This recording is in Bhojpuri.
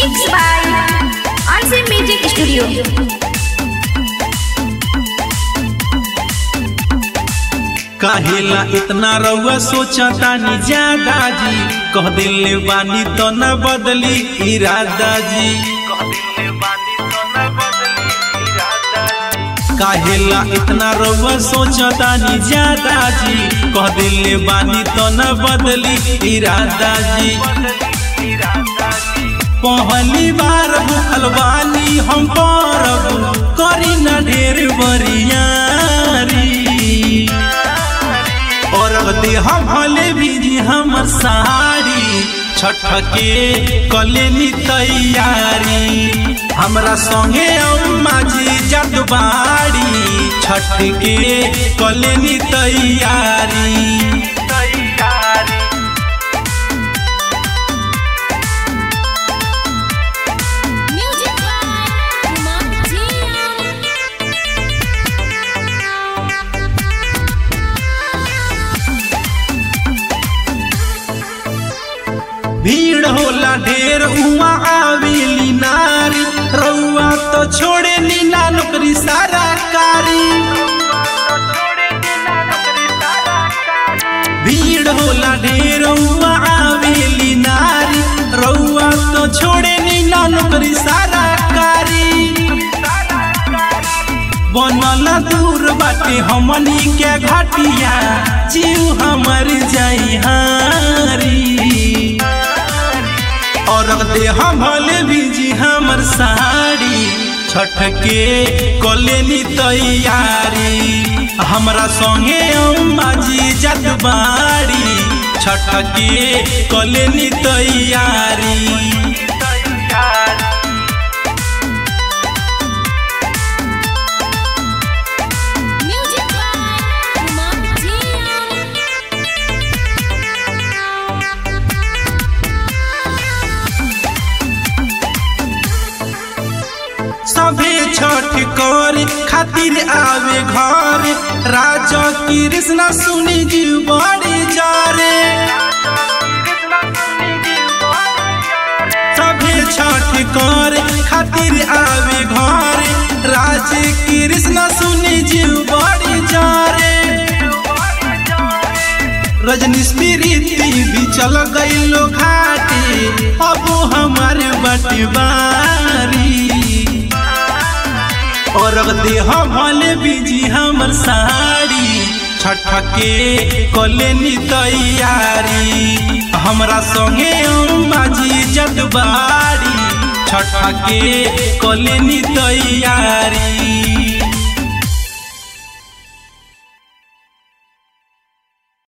Mixed by Unseen Music Studio. काहेला इतना रउआ सोचता नी ज्यादा जी कह दिले बानी तो न बदली इरादा जी काहेला इतना रउआ सोचता नी ज्यादा जी कह दिले बानी तो न बदली इरादा जी पहली बार भूखल बानी हम परब करी न ढेर बरियारी और दे हम भले भी हमर साड़ी छठ के कलेनी तैयारी हमरा संगे अम्मा जी जत बाड़ी छठ के कलेनी तैयारी Music by Kumar Jian. भीड़ होला ढेर उमा आवेली नारी रउआ तो छोड़े नीला नौकरी सारा कारी भीड़ होला ढेर उमा आवेली नारी रउआ तो छोड़े नीला नौकरी सारा कारी बनल दूर बाटे हमनी के घाटिया जीव हमर जाई हारी और दे हम भले बीजी हमर साड़ी छठ के कलेनी तैयारी हमरा संगे अम्मा जी जत बाड़ी छठ के कलेनी तैयारी Music by Kumar Jian. सभे छठ कर खातिर आवे घर राजा कृष्ण सुनी जी बड़ी जारे सभे छठ कर खातिर आवे घर राज कृष्ण सुनी जी बड़ी जारे रजनी स्पिरिति भी चल गईलो घाटी अब हमारे बटवारी और दे हम भले बीजी हमर साड़ी छठ के कलेनी तैयारी हमरा संगे अम्मा जी जतबाड़ी छठ के कलेनी तैयारी